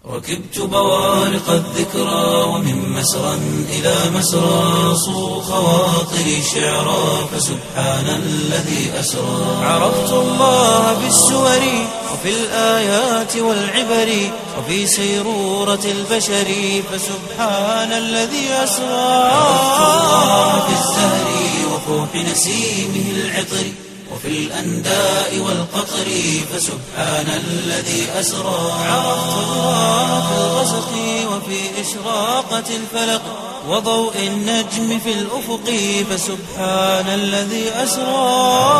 ركبت بوارق الذكرى ومن مسرى إلى مسرى صو خواطري شعرا فسبحان الذي أسرى عرفت الله بالسور وفي الآيات والعبر وفي سيرورة البشر فسبحان الذي أسرى عرفت الله بالزهر وفوح نسيمه العطر وفي الأنداء والقطر فسبحان الذي أسرى عرفت الله في الغسق وفي إشراقة الفلق وضوء النجم في الأفق فسبحان الذي أسرى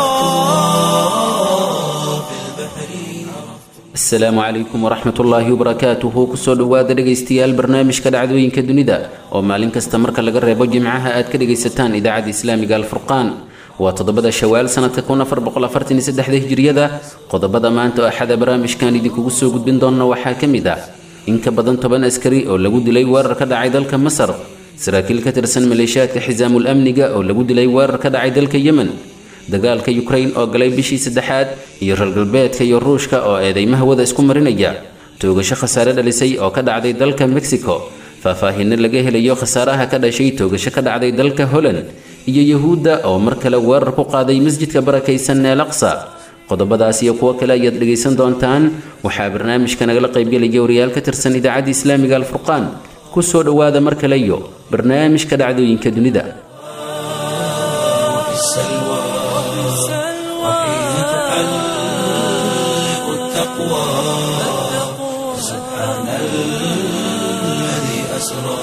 في البحر asalaamu calaykum waraxmat ullaahi wabarakaatuhu kusoo dhowaada dhegaystayaal barnaamijka dhacdooyinka dunida oo maalin kasta marka laga reebo jimcaha aad ka dhegaysataan idaacadda islaamiga alfurqaan waa toddobada shawaal sanadka kun afar boqol afartan iyo saddexda hijriyada qodobada maanta oo axada barnaamijkan idinkugu soo gudbin doona waxaa ka mid ah in ka badan toban askari oo lagu dilay weerar ka dhacay dalka masar saraakiil ka tirsan maleeshiyaadka xisaamul amniga oo lagu dilay weerar ka dhacay dalka yemen dagaalka yukrain oo galay bishii saddexaad iyo reer galbeedka iyo ruushka oo eedeymaha wada isku marinaya toogasho khasaare dhalisay oo ka dhacday dalka mexico faahfaahinno laga helayo khasaaraha ka dhashay toogasho ka dhacday dalka holland iyo yahuudda oo mar kale weerar ku qaaday masjidka barakaysan ee laqsa qodobadaas iyo kuwo kale ayaad dhegaysan doontaan waxaa barnaamijka nagala qaybgelaya wariyaal ka tirsan idaacadda islaamiga alfurqaan kusoo dhowaada mar kale iyo barnaamijka dhacdooyinka dunida وفي السلوى وحين تحلق التقوى سبحان الذي أسرى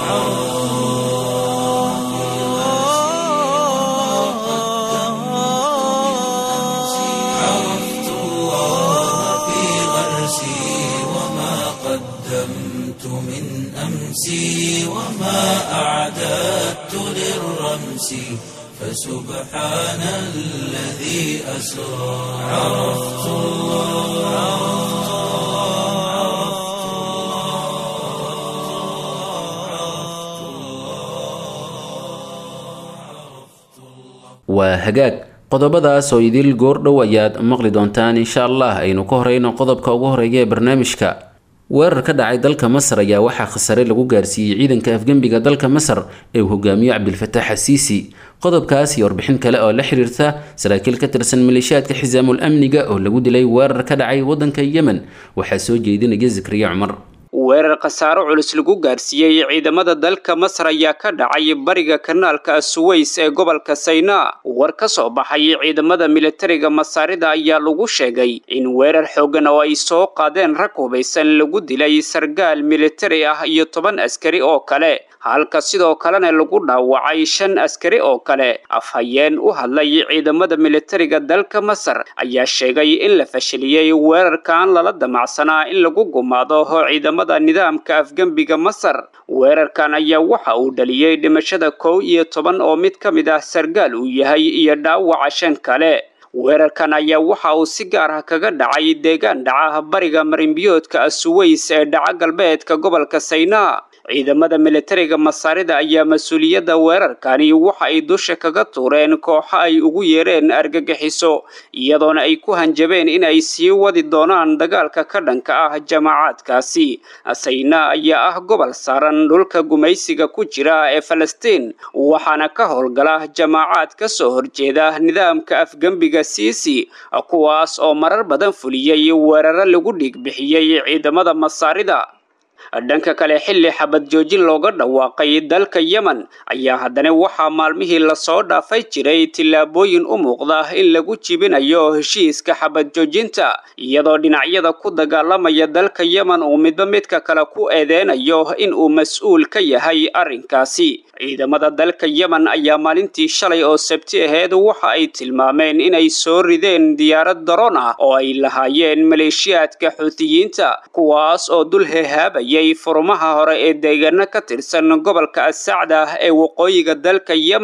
عرفت الله في غرسي وما قدمت من أمسي وما أعددت للرمس فسبحان الذي أسرى عرفت waa hagaag qodobadaas oo idil goordhow ayaad maqli doontaan insha allah aynu ka horeyno qodobka ugu horeeya ee barnaamijka weerar ka dhacay dalka masar ayaa waxaa khasare lagu gaarsiiyey ciidanka afgembiga dalka masar ee uu hogaamiyo cabdilfataax xasiisi qodobkaas iyo warbixin kale oo la xiriirta saraakiil ka tirsan maleeshiyaadka xisaamul amniga oo lagu dilay weerar ka dhacay waddanka yemen waxaa soo jeedinaya zakriya cumar weerar khasaaro culus lagu gaarsiiyey ciidamada dalka masar ayaa ka dhacay bariga kanaalka suweys ee gobolka saynaa war ka soo baxay ciidamada militariga masaarida ayaa lagu sheegay in weerar xoogan oo ay soo qaadeen rag hubaysan lagu dilay sargaal militari ah iyo toban askari oo kale halka sidoo kalena lagu dhaawacay shan askari oo kale afhayeen u hadlay ciidamada militariga dalka masar ayaa sheegay in la fashiliyey weerarkan lala damacsanaa in lagu gumaado ciidamada nidaamka afgembiga masar weerarkan ayaa waxa uu dhaliyey dhimashada kow iyo toban oo mid ka mid ah sargaal uu yahay iyo dhaawaca shan kale weerarkan ayaa waxa uu si gaar ah kaga dhacay deegaan dhaca bariga marinbiyoodka suweys ee dhaca galbeedka gobolka saynaa ciidamada militariga masaarida ayaa mas-uuliyadda weerarkani waxa ay dusha kaga tuureen kooxo ay ugu yeereen argagixiso iyadoona ay ku hanjabeen in ay sii wadi doonaan dagaalka ka dhanka ah jamacaadkaasi saynaa ayaa ah gobol saaran dhulka gumaysiga ku jira ee falastiin waxaana ka howlgala jamaacaad ka soo horjeeda nidaamka afgembiga siisi kuwaas oo marar badan fuliyey weeraro lagu dhiigbixiyey ciidamada masaarida dhanka kale xilli xabad joojin looga dhawaaqay dalka yemen ayaa haddana waxaa maalmihii lasoo dhaafay jiray tillaabooyin u muuqda in lagu jibinayo heshiiska xabad joojinta iyadoo dhinacyada ku dagaalamaya dalka yemen uu midba midka kale ku eedeynayo in uu mas-uul ka yahay arrinkaasi ciidamada dalka yemen ayaa maalintii shalay oo sabti aheed waxa ay tilmaameen inay soo rideen diyaarad daroon ah oo ay lahaayeen maleeshiyaadka xuutiyiinta kuwaas oo dul hehaabaya furmaha hore ee deegaano ka tirsan gobolka asacda ee waqooyiga dalka yemen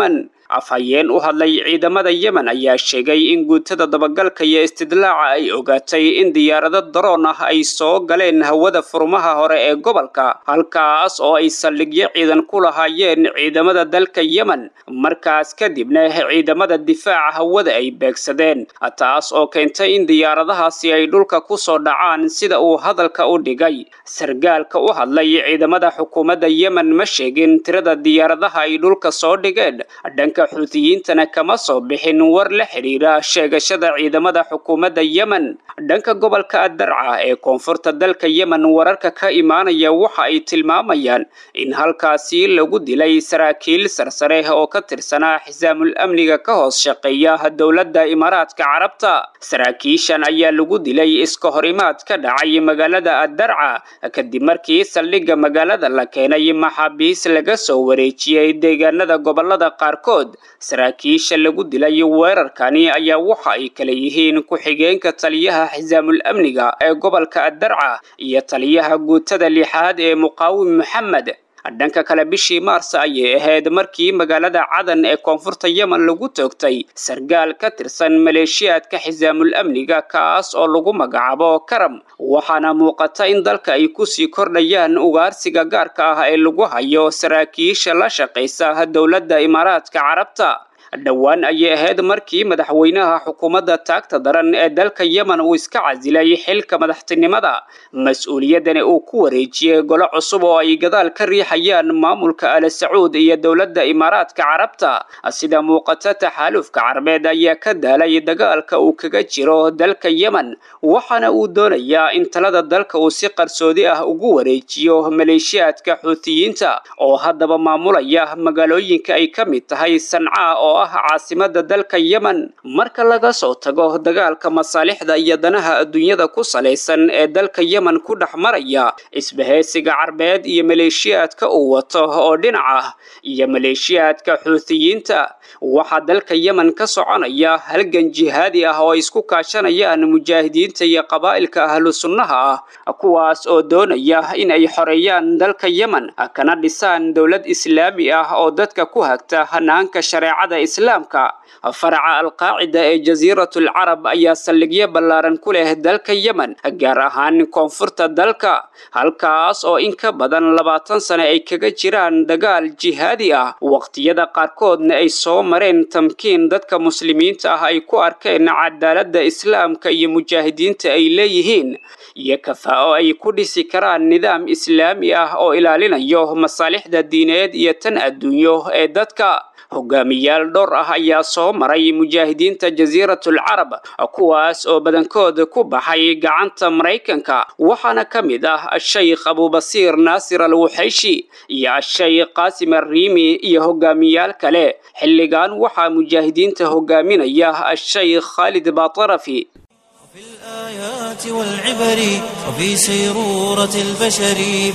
afhayeen u hadlay ciidamada yemen ayaa sheegay in guutada dabagalka iyo istidlaaca ay ogaatay in diyaarado daroon ah ay soo galeen hawada furmaha hore ee gobolka halkaas oo ay saldhigyo ciidan ku lahaayeen ciidamada dalka yemen markaas kadibna ciidamada difaaca hawada ay beegsadeen taas oo keentay in diyaaradahaasi ay dhulka ku soo dhacaan sida uu hadalka u dhigay sargaalka u hadlay ciidamada xukuumadda yemen ma sheegin tirada diyaaradaha ay dhulka soo dhigeen dhanka xuutiyiintana kama soo bixin war la xidhiira sheegashada ciidamada xukuumadda yemen dhanka gobolka addarca ee koonfurta dalka yemen wararka ka imaanaya waxa ay tilmaamayaan in halkaasi lagu dilay saraakiil sarsare oo ka tirsanaa xisaamul amniga ka hoos shaqeeya dowladda imaaraadka carabta saraakiishan ayaa lagu dilay iska horimaad ka dhacay magaalada addarca kadib markii saldhigga magaalada la keenay maxaabiis laga soo wareejiyey deegaanada gobolada qaarkood saraakiisha lagu dilay weerarkani ayaa waxa ay kala yihiin ku-xigeenka taliyaha xisaamul amniga ee gobolka addarca iyo taliyaha guutada lixaad ee muqaawim maxamed dhanka kale bishii maars ayay ahayd markii magaalada cadan ee koonfurta yemen lagu toogtay sargaal ka tirsan maleeshiyaadka xisaamul amniga kaas oo lagu magacaabo karam waxaana muuqata in dalka ay kusii kordhayaan ugaarsiga gaarka ah ee lagu hayo saraakiisha la shaqaysa dowladda imaaraadka carabta dhowaan ayay ahayd markii madaxweynaha xukuumadda taagta daran ee dalka yemen uu iska casilay xilka madaxtinimada mas-uuliyaddani uu ku wareejiyey golo cusub oo ay gadaal ka riixayaan maamulka al sacuud iyo dowladda imaaraadka carabta sida muuqata taxaalufka carbeed ayaa ka daalay dagaalka uu kaga jiro dalka yemen waxaana uu doonayaa in talada dalka uu si qarsoodi ah ugu wareejiyo maleeshiyaadka xuutiyiinta oo haddaba maamulaya magaalooyinka ay ka mid tahay sanca oo ah caasimada dalka yemen marka laga soo tago dagaalka masaalixda iyo danaha adduunyada ku salaysan ee dalka yemen ku dhex maraya isbahaysiga carbeed iyo maleeshiyaadka uu wato oo dhinac ah iyo maleeshiyaadka xuutiyiinta waxaa dalka yemen ka soconaya halgan jihaadi ah oo ay isku kaashanayaan mujaahidiinta iyo qabaa'ilka ahlu sunnaha ah kuwaas oo doonaya in ay xoreeyaan dalka yemen kana dhisaan dowlad islaami ah oo dadka ku hagta hanaanka shareecada islaamka faraca alqaacida ee jasiiratul carab ayaa saldhigyo ballaaran ku leh dalka yemen gaar ahaan koonfurta dalka halkaas oo in ka badan labaatan sane ay kaga jiraan dagaal jihaadi ah waqtiyada qaarkoodna ay soo mareen tamkiin dadka muslimiinta ah ay ku arkeen cadaaladda islaamka iyo mujaahidiinta ay leeyihiin iyo kafaa'o ay ku dhisi karaan nidaam islaami ah oo ilaalinayo masaalixda diineed iyo tan adduunyo ee dadka hogaamiyaal dhowr ah ayaa soo maray mujaahidiinta jasiiratul carab kuwaas oo badankood ku baxay gacanta maraykanka waxaana ka mid ah ashaykh abubasiir naasir al wuxayshi iyo ashaykh qaasim arriimi iyo hogaamiyaal kale xilligan waxaa mujaahidiinta hogaaminaya ashaykh khaalid baatarafi في الآيات والعبر وفي سيرورة البشر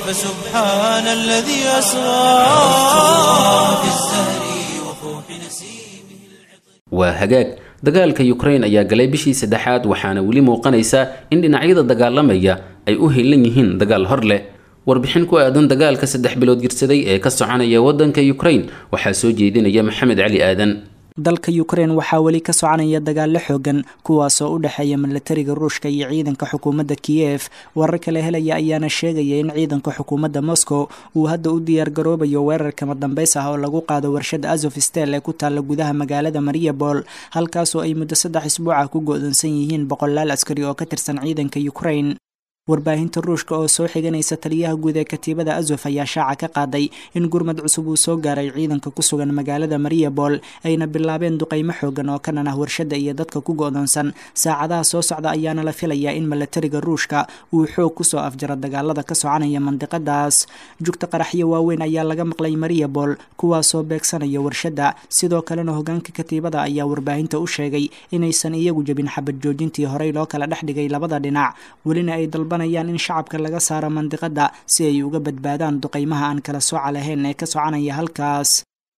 فسبحان الذي أسرى في الزهر وفوح نسيمه waa hagaag dagaalka ukrain ayaa galay bishii saddexaad waxaana weli muuqanaysa in dhinacyada dagaalamaya ay u helan yihiin dagaal hor leh warbixin ku aadan dagaalka saddex bilood girsaday ee ka soconaya waddanka ukrain waxaa soo jeedinaya maxamed cali aadan dalka ukrein waxaa weli ka soconaya dagaallo xoogan kuwaasoo u dhexeeya milatariga ruushka iyo ciidanka xukuumadda kiyef warar kale helaya ayaana sheegaya in ciidanka xukuumadda moscow uu hadda u diyaargaroobayo weerar kama dambays ah oo lagu qaado warshada azof stel ee ku taalla gudaha magaalada mariabol halkaasoo ay muddo saddex isbuuca ku go-doonsan yihiin boqolaal askari oo ka tirsan ciidanka ukrain warbaahinta ruushka oo soo xiganaysa taliyaha guud ee katiibada azof ayaa shaaca ka qaaday in gurmad cusub uu soo gaaray ciidanka ku sugan magaalada mariabol ayna bilaabeen duqaymo xoogan oo kanan ah warshada iyo dadka ku go-doonsan saacadaha soo socda ayaana la filayaa in milatariga ruushka uu xoog kusoo afjaro dagaalada ka soconaya mandiqadaas jugta qaraxyo waaweyn ayaa laga maqlay mariabol kuwaasoo beegsanaya warshada sidoo kalena hogaanka katiibada ayaa warbaahinta u sheegay inaysan iyagu jebin xabad joojintii horey loo kala dhex dhigay labada dhinac welina ay dalba in shacabka laga saaro mandiqada si ay uga badbaadaan duqaymaha aan kala sooca lahayn ee ka soconaya halkaas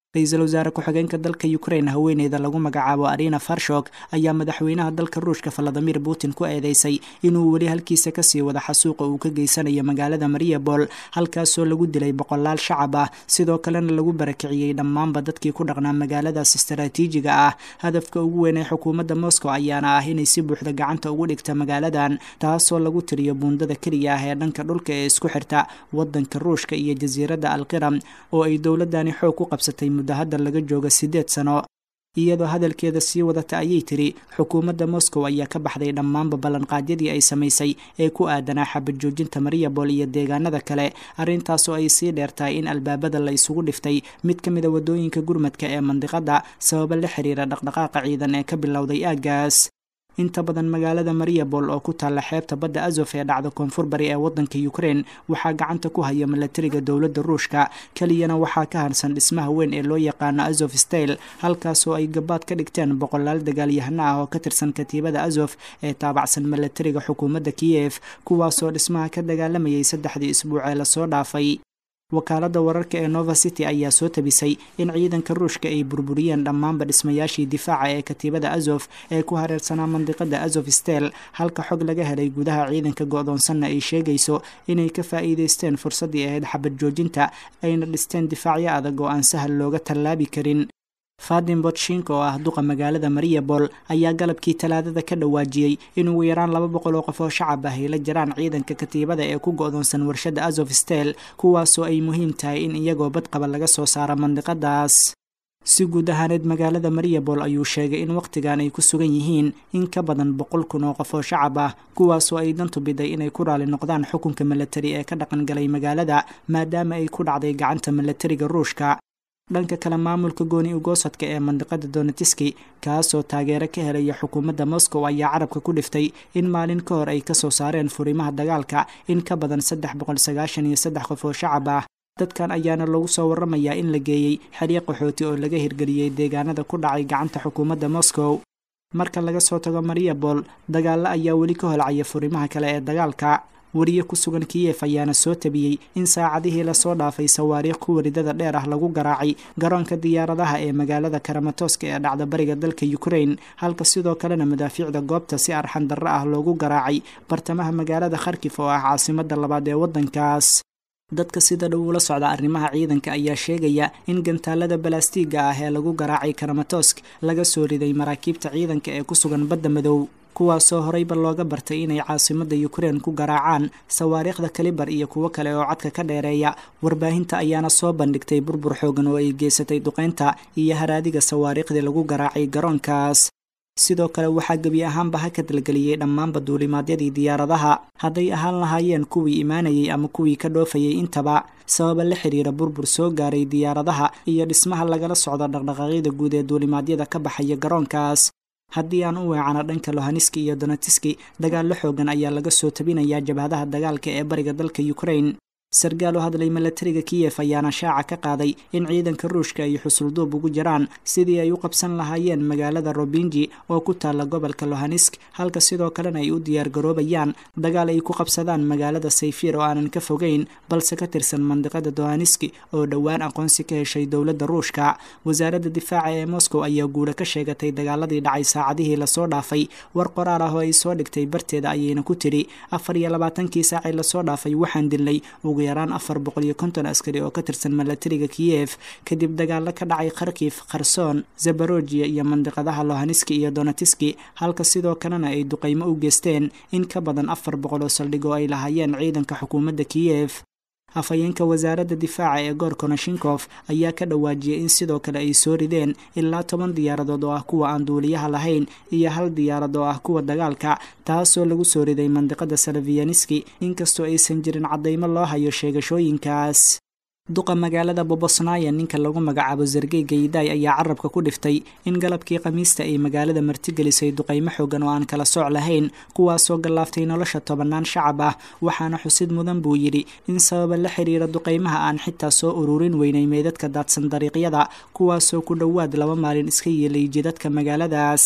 ra-iisul wasaare ku-xigeenka dalka ukraine haweeneyda lagu magacaabo arina farshok ayaa madaxweynaha dalka ruushka valadimir putin ku eedeysay inuu weli halkiisa kasii wada xasuuqa uu ka geysanayo magaalada mariabol halkaasoo lagu dilay boqolaal shacab ah sidoo kalena lagu barakiciyey dhammaanba dadkii ku dhaqnaa magaaladaas istaraatiijiga ah hadafka ugu weyn ee xukuumadda moscow ayaana ah inay si buuxda gacanta ugu dhigta magaaladan taasoo lagu tiriyo buundada keliya ah ee dhanka dhulka ee isku xirta wadanka ruushka iyo jasiiradda alqiram oo ay dowladani xoog ku qabsatay muddo hadda laga jooga siddeed sano iyadoo hadalkeeda sii wadata ayay tiri xukuumadda moscow ayaa ka baxday dhammaanba ballanqaadyadii ay samaysay ee ku aadanaa xabad joojinta mariabol iyo deegaanada kale arrintaasoo ay sii dheertahay in albaabada la isugu dhiftay mid ka mida waddooyinka gurmadka ee mandiqadda sababo la xiriira dhaqdhaqaaqa ciidan ee ka bilowday aaggaas inta badan magaalada mariabol oo ku taalla xeebta badda azof ee dhacda koonfur bari ee waddanka ukraine waxaa gacanta ku haya milatariga dowladda ruushka keliyana waxaa ka harsan dhismaha weyn ee loo yaqaano azof style halkaasoo ay gabaad ka dhigteen boqolaal dagaalyahano ah oo ka tirsan katiibada azof ee taabacsan milatariga xukuumadda kiyef kuwaasoo dhismaha ka dagaalamayay saddexdii isbuuc ee lasoo dhaafay wakaaladda wararka ee nova city ayaa soo tabisay in ciidanka ruushka ay burburiyeen dhammaanba dhismayaashii difaaca ee katiibada azof ee ku hareersanaa mandiqada azof stel halka xog laga helay gudaha ciidanka go-doonsanna ay sheegayso inay ka faa'iideysteen fursaddii ahayd xabad joojinta ayna dhisteen difaacyo adag oo aan sahal looga tallaabi karin fadin botshinka oo ah duqa magaalada mariabol ayaa galabkii talaadada ka dhawaajiyey in ugu yaraan laba boqol oo qof oo shacab ah ay la jiraan ciidanka katiibada ee ku go-doonsan warshada azof stel kuwaasoo ay muhiim tahay in iyagoo badqaba laga soo saaro mandiqadaas si guud ahaaneed magaalada mariabol ayuu sheegay in wakhtigan ay ku sugan yihiin in ka badan boqol kun oo qof oo shacab ah kuwaasoo ay dantu biday inay ku raali noqdaan xukunka milatari ee ka dhaqangalay magaalada maadaama ay ku dhacday gacanta milatariga ruushka dhanka kale maamulka gooni ugoosadka ee mandiqada donetiski kaasoo taageero ka helaya xukuumadda moscow ayaa carabka ku dhiftay in maalin ka hor ay kasoo saareen furimaha dagaalka in ka badan saddex boqol sagaashan iyo saddex qof oo shacab ah dadkan ayaana lagu soo waramayaa in la geeyey xeryo qaxooti oo laga hirgeliyey deegaanada ku dhacay gacanta xukuumadda moscow marka laga soo tago mariabol dagaalo ayaa weli ka holcaya furimaha kale ee dagaalka wariye ku sugan kiyef ayaana soo tabiyey in saacadihii lasoo dhaafay sawaariikh ku waridada dheer ah lagu garaacay garoonka diyaaradaha ee magaalada karamatoska ee dhacda bariga dalka ukraine halka sidoo kalena madaafiicda goobta si arxan darro ah loogu garaacay bartamaha magaalada kharkif oo ah caasimada labaad ee waddankaas dadka sida dhow ula socda arrimaha ciidanka ayaa sheegaya in gantaalada balastiiga ah ee lagu garaacay karamatosk laga soo riday maraakiibta ciidanka ee ku sugan badda madow kuwaasoo horeyba looga bartay inay caasimadda ukraine ku garaacaan sawaariikhda kalibar iyo kuwo kale oo codka ka dheereeya warbaahinta ayaana soo bandhigtay burbur xoogan oo ay geysatay duqeynta iyo haraadiga sawaariikhdii lagu garaacay garoonkaas sidoo kale waxaa gebi ahaanba ha ka dalgeliyey dhammaanba duulimaadyadii diyaaradaha hadday ahaan lahaayeen kuwii imaanayay ama kuwii ka dhoofayay intaba sababa la xiriira burbur soo gaaray diyaaradaha iyo dhismaha lagala socdo dhaqdhaqaaqyada guud ee duulimaadyada ka baxaya garoonkaas haddii aan u weecano dhanka lohaniski iyo donetiski dagaallo xoogan ayaa laga soo tabinayaa jabhadaha dagaalka ee bariga dalka ukraine sargaal u hadlay milatariga kiyef ayaana shaaca ka qaaday in ciidanka ruushka ay xusulduub ugu jiraan sidii ay u qabsan lahaayeen magaalada robinji oo ku taalla gobolka lohanisk halka sidoo kalena ay u diyaargaroobayaan dagaal ay ku qabsadaan magaalada sayfir oo aanan ka fogeyn balse ka tirsan mandiqada dohaniski oo dhowaan aqoonsi ka heshay dowladda ruushka wasaaradda difaaca ee moscow ayaa guula ka sheegatay dagaaladii dhacay saacadihii lasoo dhaafay war qoraal ah oo ay soo dhigtay barteeda ayayna ku tidhi afar iyo labaatankii saacii lasoo dhaafay waxaan dilnay ugu yaraan afar boqol iyo konton askari oo ka tirsan milatariga kiyef kadib dagaalo ka dhacay kharkif kharson zabarojiya iyo mandiqadaha lohaniski iyo donetiski halka sidoo kalena ay duqaymo u geysteen in ka badan afar boqol oo saldhig oo ay lahaayeen ciidanka xukuumadda kiyef afhayeenka wasaaradda difaaca ee goor konashinkof ayaa ka dhawaajiyey in sidoo kale ay soo rideen ilaa toban diyaaradood oo ah kuwa aan duuliyaha lahayn iyo hal diyaarad oo ah kuwa dagaalka taasoo lagu soo riday mandiqada salafiyaniski inkastoo aysan jirin caddaymo loo hayo sheegashooyinkaas duqa magaalada bobosnaya ninka lagu magacaabo zargey gaydaay ayaa carabka ku dhiftay in galabkii khamiista ay magaalada martigelisay duqaymo xoogan oo aan kala sooc lahayn kuwaasoo gallaaftay nolosha tobannaan shacab ah waxaana xusid mudan buu yidhi in sababa la xiriira duqaymaha aan xitaa soo ururin weynay meydadka daadsan dariiqyada kuwaasoo ku dhowaad laba maalin iska yeelay jidadka magaaladaas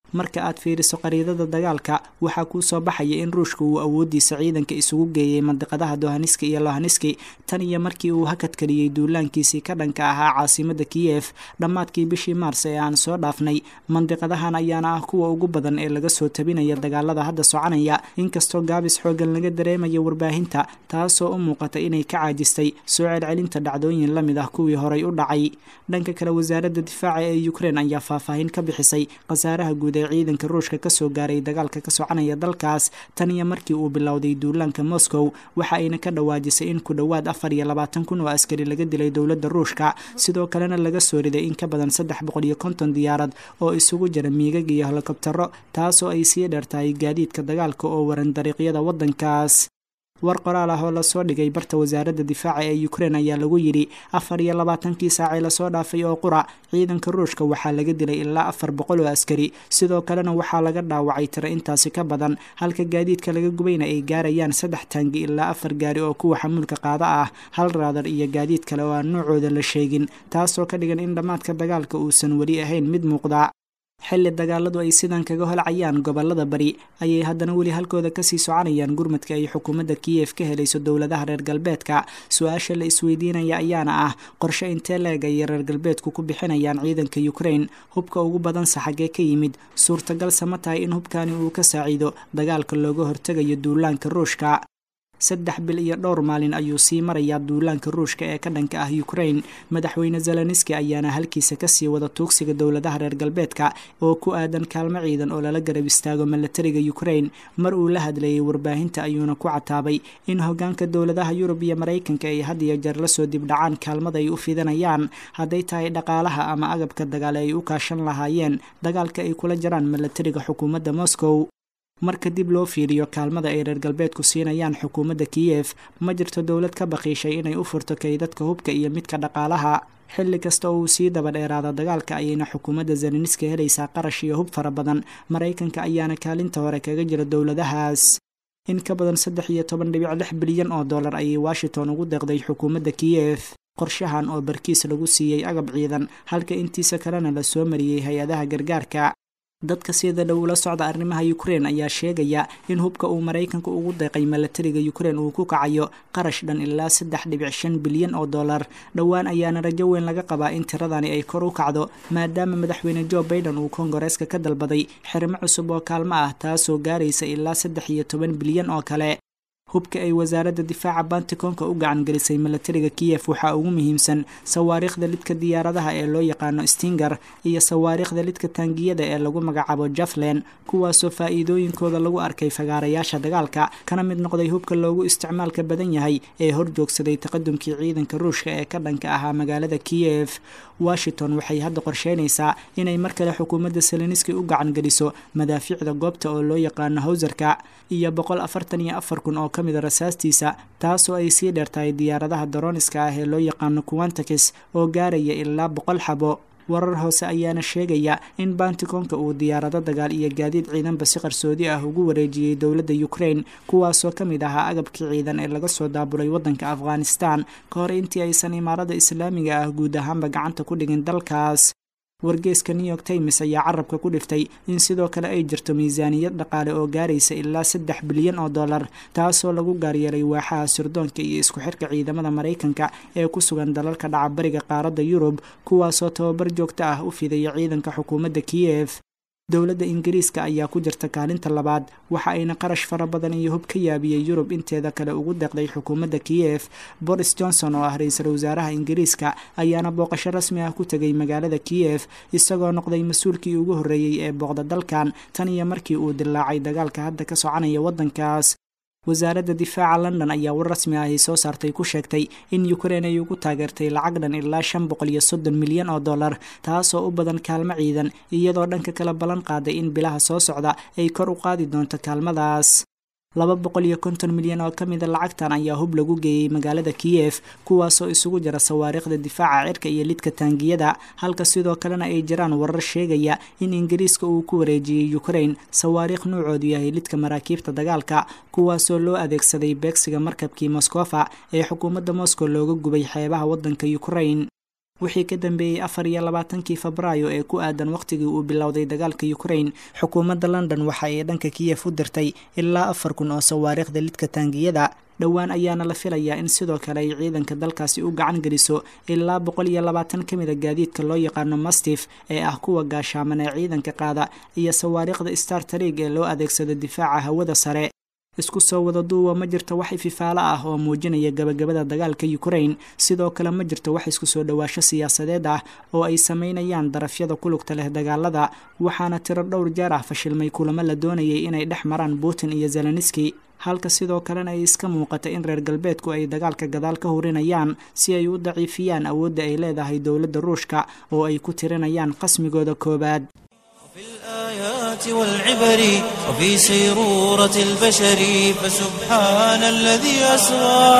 marka aad fiiriso qariidada dagaalka waxaa kuu soo baxaya in ruushka uu awoodiisa ciidanka isugu geeyey mandiqadaha dohaniski iyo lohaniski tan iyo markii uu hakadkariyey duulaankiisii ka dhanka ahaa caasimada kiyef dhammaadkii bishii maars ee aan soo dhaafnay mandiqadahan ayaana ah kuwa ugu badan ee laga soo tabinaya dagaalada hadda soconaya inkastoo gaabis xoogan laga dareemayo warbaahinta taasoo u muuqata inay ka caajistay soo celcelinta dhacdooyin la mid ah kuwii horay u dhacay dhanka kale wasaaradda difaaca ee ukrein ayaa faahfaahin ka bixisay khasaaraha guud ee ciidanka ruushka kasoo gaaray dagaalka ka soconaya dalkaas tan iyo markii uu bilowday duulaanka moscow waxa ayna ka dhawaajisay in ku dhowaad afar iyo labaatan kun oo askari laga dilay dowladda ruushka sidoo kalena laga soo riday in ka badan saddex boqol iyo konton diyaarad oo isugu jira miigag iyo helikobtaro taasoo ay sii dheertahay gaadiidka dagaalka oo waran dariiqyada waddankaas war qoraal ah oo lasoo dhigay barta wasaaradda difaaca ee ukrein ayaa lagu yidhi afar iyo labaatankii saacee lasoo dhaafay oo qura ciidanka ruushka waxaa laga dilay ilaa afar boqol oo askari sidoo kalena waxaa laga dhaawacay tiro intaasi ka badan halka gaadiidka laga gubayna ay gaarayaan saddex taangi ilaa afar gaari oo kuwa xamuulka qaada ah hal raadar iyo gaadiid kale oo aan noocooda la sheegin taasoo ka dhigan in dhammaadka dagaalka uusan weli ahayn mid muuqda xilli dagaaladu ay sidan kaga holcayaan gobolada bari ayay haddana weli halkooda kasii soconayaan gurmadka ay xukuumadda kiyef ka helayso dowladaha reer galbeedka su-aasha la isweydiinaya ayaana ah qorshe intee leeg ayay reer galbeedku ku bixinayaan ciidanka ukrein hubka ugu badanse xaggee ka yimid suurtagalse ma tahay in hubkani uu ka saaciido dagaalka looga hortegayo duulaanka ruushka saddex bil iyo dhowr maalin ayuu sii marayaa duulaanka ruushka ee ka dhanka ah ukrein madaxweyne zeleniski ayaana halkiisa kasii wada tuugsiga dowladaha reer galbeedka oo ku aadan kaalmo ciidan oo lala garab istaago milatariga ukrein mar uu la hadlayay warbaahinta ayuuna ku cataabay in hogaanka dowladaha yurub iyo maraykanka ay had iyo jeer lasoo dibdhacaan kaalmada ay u fidanayaan hadday tahay dhaqaalaha ama agabka dagaal ay u kaashan lahaayeen dagaalka ay kula jiraan milatariga xukuumadda moscow marka dib loo fiiriyo kaalmada ay reer galbeedku siinayaan xukuumadda kiyef ma jirto dowlad ka baqiishay inay u furto kaydadka hubka iyo midka dhaqaalaha xilli kasta oo uu sii daba dheeraado dagaalka ayayna xukuumadda zeleniska helaysaa qarash iyo hub fara badan maraykanka ayaana kaalinta hore kaga jira dowladahaas in ka badan saddex iyo toban dhibic lix bilyan oo dollar ayay washington ugu deeqday xukuumadda kiyef qorshahan oo barkiis lagu siiyey agab ciidan halka intiisa kalena la soo mariyey hay-adaha gargaarka dadka sida dhow ula socda arrimaha ukrein ayaa sheegaya in hubka uu maraykanka ugu deeqay milatariga ukrein uu ku kacayo qarash dhan ilaa saddex dhibic shan bilyan oo dollar dhowaan ayaana rajo weyn laga qabaa in tiradani ay kor u kacdo maadaama madaxweyne jo baiden uu kongareeska ka dalbaday xirmo cusub oo kaalmo ah taasoo gaaraysa ilaa saddex iyo toban bilyan oo kale hubka ay wasaaradda difaaca banticoonka u gacan gelisay milatariga kiyef waxaa ugu muhiimsan sawaariikhda lidka diyaaradaha ee loo yaqaano stinger iyo sawaariikhda lidka taangiyada ee lagu magacaabo jaflen kuwaasoo faa'iidooyinkooda lagu arkay fagaarayaasha dagaalka kana mid noqday hubka loogu isticmaalka badan yahay ee horjoogsaday taqadumkii ciidanka ruushka ee ka dhanka ahaa magaalada kiyef washington waxay hadda qorsheynaysaa inay mar kale xukuumadda seleniski u gacan geliso madaafiicda goobta oo loo yaqaano hawsarka iyo boqol afartan iyo afar kun oo ka mida rasaastiisa taasoo ay sii dheertahay diyaaradaha daroniska ah ee loo yaqaano quantakis oo gaaraya ilaa boqol xabo warar hoose ayaana sheegaya in banticoonka uu diyaarado dagaal iyo gaadiid ciidanba si qarsoodi ah ugu wareejiyey dowladda ukrain kuwaasoo ka mid ahaa agabkii ciidan ee laga soo daabulay waddanka afghanistan ka hor intii aysan imaarada islaamiga ah guud ahaanba gacanta ku dhigin dalkaas wargeeska new york times ayaa carabka ku dhiftay in sidoo kale ay jirto miisaaniyad dhaqaale oo gaaraysa ilaa saddex bilyan oo dollar taasoo lagu gaaryeelay waaxaha sirdoonka iyo isku xirka ciidamada maraykanka ee ku sugan dalalka dhaca bariga qaaradda yurub kuwaasoo tababar joogto ah u fidaya ciidanka xukuumadda kiyef dowladda ingiriiska ayaa ku jirta kaalinta labaad waxa ayna qarash fara badan iyo hub ka yaabiyey yurub inteeda kale ugu deeqday xukuumadda kiyef boris johnson oo ah ra-iisul wasaaraha ingiriiska ayaana booqasho rasmi ah ku tegay magaalada kiyef isagoo noqday mas-uulkii ugu horreeyey ee booqda dalkan tan iyo markii uu dilaacay dagaalka hadda ka soconaya waddankaas wasaaradda difaaca london ayaa war rasmi ah ay soo saartay ku sheegtay in ukrein ay ugu taageertay lacag dhan ilaa shan boqol iyo soddon milyan oo dollar taasoo u badan kaalmo ciidan iyadoo dhanka kala ballan qaaday in bilaha soo socda ay kor u qaadi doonto kaalmadaas laba boqol iyo konton milyan oo ka mida lacagtan ayaa hub lagu geeyey magaalada kiyef kuwaasoo isugu jira sawaariikhda difaaca cirka iyo lidka taangiyada halka sidoo kalena ay jiraan warar sheegaya in ingiriiska uu ku wareejiyey ukrain sawaariikh nuucoodu yahay lidka maraakiibta dagaalka kuwaasoo loo adeegsaday beegsiga markabkii moskofa ee xukuumadda moscow looga gubay xeebaha waddanka ukrain wixii ka dambeeyey afar iyo labaatankii febraayo ee ku aadan wakhtigii uu bilowday dagaalka ukraine xukuumadda london waxa ay dhanka kiyef u dirtay ilaa afar kun oo sawaariikhda lidka taangiyada dhowaan ayaana la filayaa in sidoo kale ay ciidanka dalkaasi u gacan geliso ilaa boqol iyo labaatan ka mid a gaadiidka loo yaqaano mastif ee ah kuwa gaashaaman ee ciidanka qaada iyo sawaariikhda star tarig ee loo adeegsado difaaca hawada sare isku soo wada duuba ma jirto wax ififaalo ah oo muujinaya gabagabada dagaalka ukraine sidoo kale ma jirto wax isku soo dhowaasho siyaasadeed ah oo ay sameynayaan darafyada ku lugta leh dagaalada waxaana tiro dhowr jeer ah fashilmay kulamo la doonayay inay dhex maraan putin iyo zeleniski halka sidoo kalena ay iska muuqata in reer galbeedku ay dagaalka gadaal ka hurinayaan si ay u daciifiyaan awoodda ay leedahay dowladda ruushka oo ay ku tirinayaan qasmigooda koowaad في الآيات والعبر وفي سيرورة البشر فسبحان الذي أسرى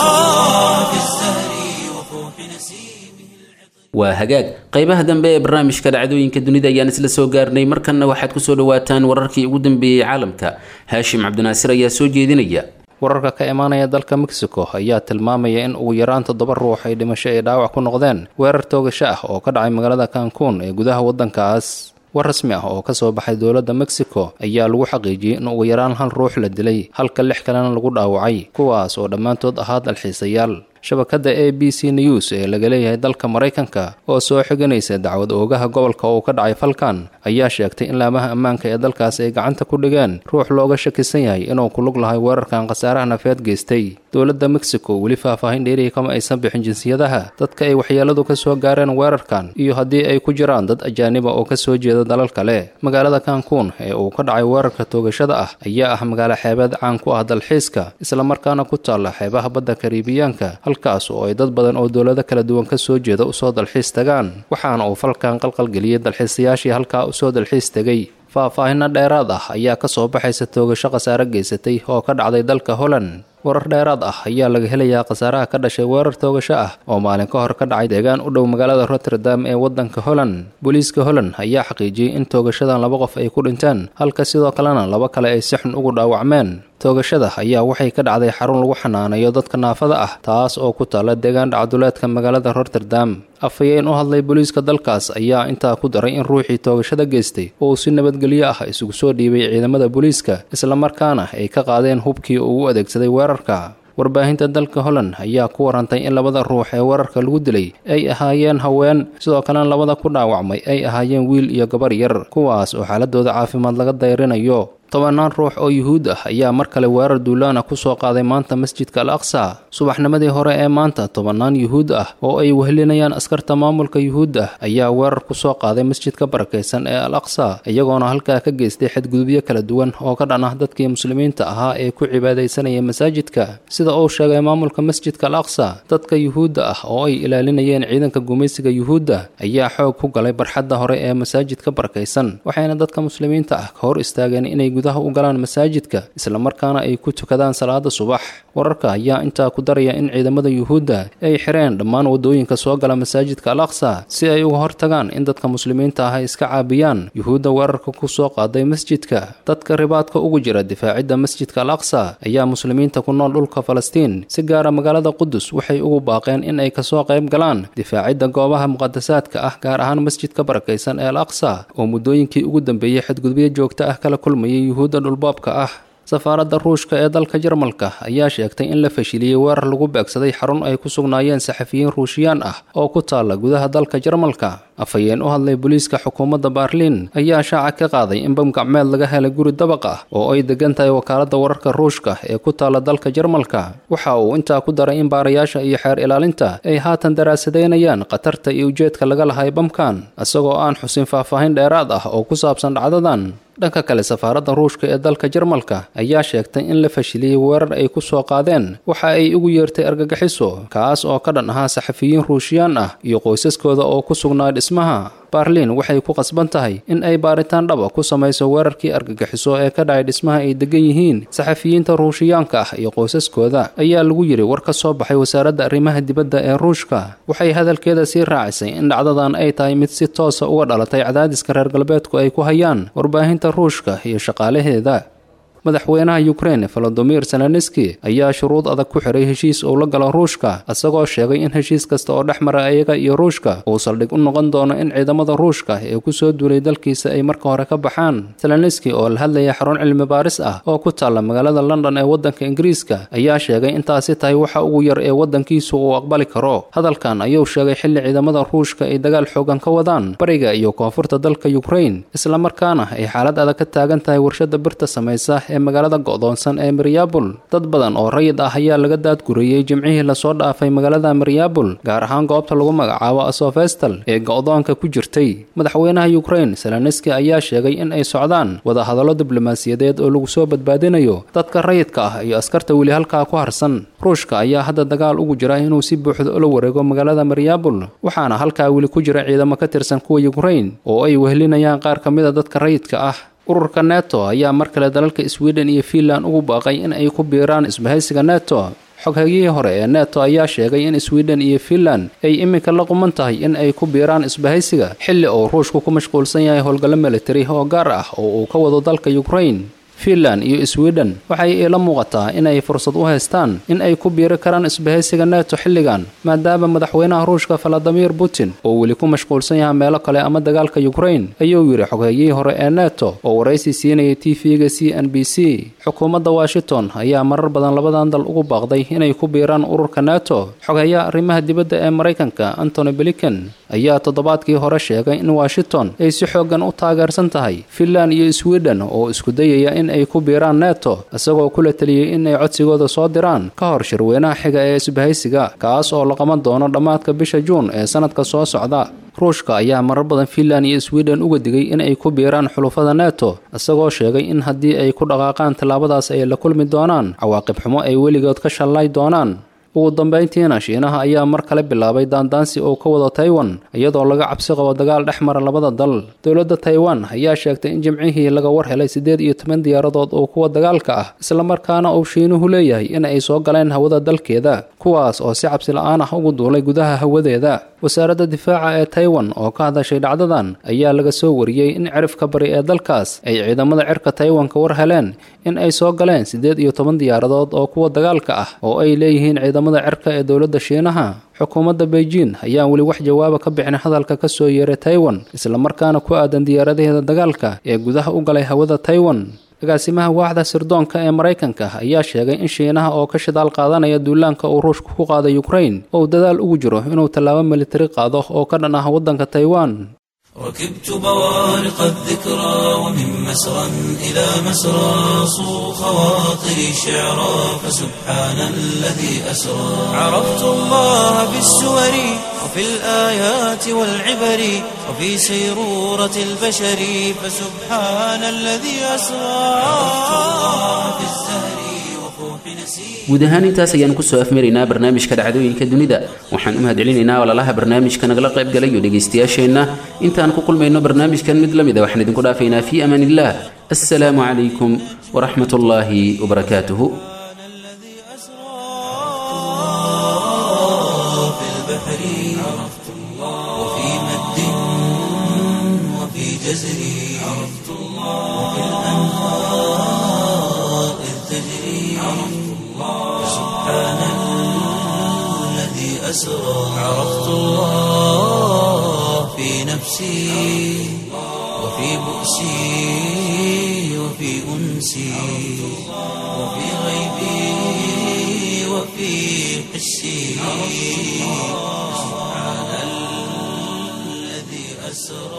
في الزهر وفوح نسيمه waa hagaag qaybaha dambe ee barnaamijka dhacdooyinka dunida ayaan isla soo gaarnay markanna waxaad kusoo dhawaataan wararkii ugu dambeeyey caalamka haashim cabdinaasir ayaa soo jeedinaya wararka ka imaanaya dalka mexico ayaa tilmaamaya in ugu yaraan toddoba ruux ay dhimasho ay dhaawac ku noqdeen weerar toogasho ah oo ka dhacay magaalada cancun ee gudaha waddankaas war rasmi ah oo kasoo baxay dowladda mexico ayaa lagu xaqiijiyey in ugu yaraan hal ruux la dilay halka lix kalena lagu dhaawacay kuwaas oo dhammaantood ahaa dalxiisayaal shabakadda a b c news ee laga leeyahay dalka maraykanka oo soo xiganaysa dacwad oogaha gobolka uu ka dhacay falkan ayaa sheegtay in laamaha ammaanka ee dalkaas ay gacanta ku dhigeen ruux looga shakisan yahay inuu ku lug lahay weerarkan khasaaraha nafeed geystay dowladda mexico weli faahfaahin dheerihi kama aysan bixin jinsiyadaha dadka ay waxyeeladu ka soo gaareen weerarkan iyo haddii ay ku jiraan dad ajaaniba oo ka soo jeeda dalal kale magaalada cancun ee uu ka dhacay weerarka toogashada ah ayaa ah magaalo xeebeed caan ku ah dalxiiska islamarkaana ku taalla xeebaha badda kariibiyaanka halkaas oo ay dad badan oo dowlado kala duwan ka soo jeeda usoo dalxiis tagaan waxaana uu falkan qalqalgeliyey dalxiisayaashii halkaa usoo dalxiis tegay faahfaahinno dheeraad ah ayaa ka soo baxaysa toogasho khasaare geysatay oo ka dhacday dalka holland warar dheeraad ah ayaa laga helayaa khasaaraha ka dhashay weerar toogasho ah oo maalin ka hor ka dhacay deegaan u dhow magaalada rotterdam ee waddanka holland booliiska holland ayaa xaqiijiyey in toogashadan laba qof ay ku dhinteen halka sidoo kalena laba kale ay si xun ugu dhaawacmeen toogashada ayaa waxay ka dhacday xarun lagu xanaanayo dadka naafada ah taas oo ku taalla deegaan dhacduleedka magaalada rotterdam afhayeen u hadlay booliiska dalkaas ayaa intaa ku daray in ruuxii toogashada geystay oo uu si nabadgelyo ah isugu soo dhiibay ciidamada booliiska islamarkaana ay ka qaadeen hubkii uu u adeegsaday weerarka warbaahinta dalka holland ayaa ku warantay in labada ruux ee weerarka lagu dilay ay ahaayeen haween sidoo kalena labada ku dhaawacmay ay ahaayeen wiil iyo gabar yar kuwaas oo xaaladooda caafimaad laga dayrinayo tobanaan ruux oo yuhuud ah ayaa mar kale weerar duulaana ku soo qaaday maanta masjidka al aqsa subaxnimadii hore ee maanta tobanaan yuhuud ah oo ay wehlinayaan askarta maamulka yuhuud ah ayaa weerar ku soo qaaday masjidka barakaysan ee al aqsa iyagoona halkaa ka geystay xadgudubyo kala duwan oo ka dhan ah dadkii muslimiinta ahaa ee ku cibaadaysanaya masaajidka sida uu sheegay maamulka masjidka al aqsa dadka yuhuudda ah oo ay ilaalinayeen ciidanka gumaysiga yuhuudda ayaa xoog ku galay barxadda hore ee masaajidka barakaysan waxayna dadka muslimiinta ah ka hor istaageen inay gudaha u galaan masaajidka islamarkaana ay ku tukadaan salaada subax wararka ayaa intaa ku daraya in ciidamada yuhuudda ay xireen dhammaan wadooyinka soo gala masaajidka al aqsa si ay uga hortagaan in dadka muslimiinta ah ay iska caabiyaan yuhuudda weerarka ku soo qaaday masjidka dadka ribaadka ugu jira difaacidda masjidka al aqsa ayaa muslimiinta ku nool dhulka falastiin si gaara magaalada qudus waxay ugu baaqeen in ay kasoo qayb galaan difaacidda goobaha muqadasaadka ah gaar ahaan masjidka barakaysan ee al aqsa oo muddooyinkii ugu dambeeyey xadgudubyo joogto ah kala kulmayay yuhuudda dhulboobka ah safaaradda ruushka ee dalka jarmalka ayaa sheegtay in la fashiliyey weerar lagu beegsaday xarun ay ku sugnaayeen saxafiyiin ruushiyaan ah oo ku taalla gudaha dalka jarmalka afhayeen u hadlay booliiska xukuumadda baarliin ayaa shaaca ka qaaday in bam gacmeed laga helay guri dabaq ah oo ay degan tahay wakaaladda wararka ruushka ee ku taalla dalka jarmalka waxa uu intaa ku daray in baarayaasha iyo xeer ilaalinta ay haatan daraasadeynayaan khatarta iyo ujeedka laga lahay bamkan isagoo aan xusin faahfaahin dheeraad ah oo ku saabsan dhacdadan dhanka kale safaaradda ruushka ee dalka jarmalka ayaa sheegtay in la fashiliyey weerar ay ku soo qaadeen waxa ay ugu yeertay argagixiso kaas oo ka dhan ahaa saxafiyiin ruushiyaan ah iyo qoysaskooda oo ku sugnaa dhismaha baarliin waxay ku qasban tahay in ay baaritaan dhaba ku samayso weerarkii argagixiso ee ka dhacay dhismaha ay degan yihiin saxafiyiinta ruushiyaanka ah iyo qoysaskooda ayaa lagu yidhi war ka soo baxay wasaaradda arrimaha dibadda ee ruushka waxay hadalkeeda sii raacisay in dhacdadan ay tahay mid si toosa uga dhalatay cadaadiska reer galbeedku ay ku hayaan warbaahinta ruushka iyo shaqaalaheeda madaxweynaha ukrain volodimir zelenski ayaa shuruud adag ku xiray heshiis uu la galo ruushka isagoo sheegay in heshiis kasta oo dhex mara iyaga iyo ruushka uu saldhig u noqon doono in ciidamada ruushka ee kusoo duulay dalkiisa ay marka hore ka baxaan zelenski oo la hadlaya xarun cilmi baaris ah oo ku taalla magaalada london ee waddanka ingiriiska ayaa sheegay intaasi tahay waxa ugu yar ee waddankiisu uu aqbali karo hadalkan ayuu sheegay xilli ciidamada ruushka ay dagaal xoogan ka wadaan bariga iyo koonfurta dalka ukrain islamarkaana ay xaalad adag ka taagan tahay warshada birta samaysa ee magaalada go'doonsan ee maryabul dad badan oo rayid ah ayaa laga daadguriyey jimcihii lasoo dhaafay magaalada maryabul gaar ahaan goobta lagu magacaabo asofestal ee go'doonka ku jirtay madaxweynaha ukrain zelenski ayaa sheegay in ay socdaan wadahadallo diblomaasiyadeed oo lagu soo badbaadinayo dadka rayidka ah iyo askarta weli halkaa ku harsan ruushka ayaa hadda dagaal ugu jira inuu si buuxda ula wareego magaalada maryabul waxaana halkaa weli ku jira ciidamo ka tirsan kuwa ukrain oo ay wehelinayaan qaar ka mida dadka rayidka ah ururka neto ayaa mar kale dalalka sweden iyo fiinland ugu baaqay in ay ku biiraan isbahaysiga neto xoghagihii hore ee neto ayaa sheegay in sweden iyo fiinland ay iminka la quman tahay in ay ku biiraan isbahaysiga xilli uu ruushku ku mashquulsan yahay howlgallo militari oo gaar ah oo uu ka wado dalka ukrain fiinland iyo sweden waxay iila muuqataa inay fursad u haystaan in ay ku biiri karaan isbahaysiga neto xilligan maadaama madaxweynaha ruushka valadimir putin oo weli ku mashquulsan yahay meelo kale ama dagaalka ukrain ayuu yidhi xoghayihii hore ee neto oo waraysi siinayay t v-ga c n b c xukuumadda washington ayaa marar badan labadan dal ugu baaqday inay ku biiraan ururka neto xoghayaha arrimaha dibadda ee maraykanka antony blinken ayaa toddobaadkii hore sheegay in washington ay si xooggan u taageersan tahay fiinland iyo sweden oo isku dayaya in ay ku biiraan neto isagoo kula teliyey in ay codsigooda soo diraan ka hor shirweynaha xiga ee isbahaysiga kaas oo la qaban doono dhammaadka bisha juun ee sanadka soo socda ruushka ayaa marar badan fiinland iyo sweden uga digay in ay ku biiraan xulufada neto isagoo sheegay in haddii ay ku dhaqaaqaan tallaabadaas ay la kulmi doonaan cawaaqib xumo ay weligood ka shallay doonaan ugu dambayntiina shiinaha ayaa mar kale bilaabay daandaansi oo ka wada taiwan iyadoo laga cabsi qabo dagaal dhex mara labada dal dowladda taiwan ayaa sheegtay in jimcihii laga war helay siddeed iyo toban diyaaradood oo kuwa dagaalka ah islamarkaana uu shiinuhu leeyahay in ay soo galeen hawada dalkeeda kuwaas oo si cabsi la-aan ah ugu duulay gudaha hawadeeda wasaaradda difaaca ee taiwan oo ka hadashay dhacdadan ayaa laga soo wariyey in cirifka bari ee dalkaas ay ciidamada cirka taiwan ka war heleen in ay soo galeen siddeed iyo toban diyaaradood oo kuwa dagaalka ah oo ay leeyihiin ciidamada cirka ee dowladda shiinaha xukuumadda beijing ayaan weli wax jawaaba ka bixin hadalka ka soo yeeray taiwan islamarkaana ku aadan diyaaradaheeda dagaalka ee gudaha u galay hawada taiwan agaasimaha waaxda sirdoonka ee maraykanka ayaa sheegay in shiinaha oo ka shidaal qaadanaya duulaanka uu ruushku ku qaaday ukrain ou dadaal ugu jiro inuu tallaabo militari qaado oo ka dhan ah waddanka taiwan ركبت بوارق الذكرى ومن مسرى إلى مسرى صو خواطري شعرا فسبحان الذي أسرى عرفت الله بالسور وفي الآيات والعبر وفي سيرورة البشر فسبحان الذي أسرى عرفت الله بالزهر وفوح نسير guud ahaan intaas ayaan kusoo afmaraynaa barnaamijka dhacdooyinka dunida waxaan u mahadcelinaynaa walaalaha barnaamijka nagala qayb galay iyo dhegaystayaasheenna intaan ku kulmayno barnaamijkan mid la mida waxaan idinku dhaafaynaa fii amaan illah assalaamu calaykum waraxmat ullaahi wabarakaatuhu الذي أسرى في البحر عرفت الله وفي مد وفي جزر عرفت الله وفي الأنهار إذ تجري عرفت الله سبحان الذي أسرى عرفت الله في نفسي وفي بؤسي وفي أنسي وفي غيبي وفي حسي سبحان الذي أسرى